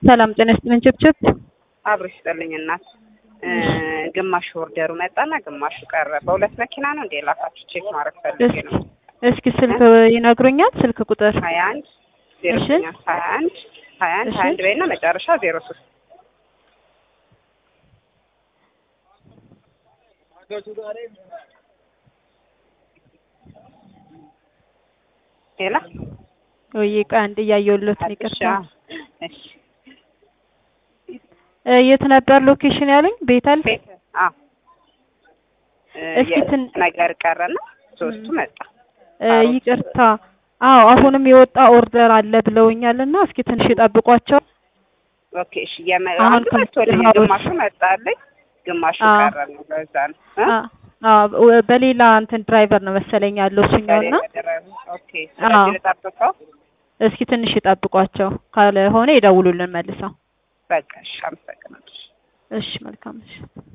ሰላም ጤና ይስጥልኝ ችብችብ አብሮ ይስጥልኝ እናት። ግማሹ ኦርደሩ መጣና ግማሹ ቀረ። በሁለት መኪና ነው እንዴ ላካችሁ? ቼክ ማድረግ ፈልጌ ነው። እስኪ ስልክ ይነግሩኛል? ስልክ ቁጥር ሀያ አንድ ዜሮ እሺ። ስምንት ሀያ አንድ ሀያ አንድ እሺ። ሀያ አንድ በይና መጨረሻ ዜሮ ሶስት ሌላ ወይ ቃ አንድ እያየሁለት ነው። ይቅርታ እሺ እ የት ነበር ሎኬሽን ያለኝ? ቤተል ቤት አዎ እስኪ ትን- ነገር ቀረና ሶስቱ መጣ። እ ይቅርታ አዎ አሁንም የወጣ ኦርደር አለ ብለውኛልና እስኪ ትንሽ ይጠብቋቸው። ኦኬ እሺ የመ አሁን አንዱ መጥቶልኝ ከ- ግማሹ መጣልኝ ግማሹ አዎ። ቀረ ነው። በዛ ነው እ? አ- አዎ በሌላ እንትን ድራይቨር ነው መሰለኝ ያለው እሱኛውና በሌላ ደረጃ። ኦኬ ስለዚህ ልጠብቀው። እስኪ ትንሽ ይጠብቋቸው፣ ካልሆነ ይደውሉልን መልሰው። በቃ እሺ አመሰግናለሁ። እሺ መልካም እሺ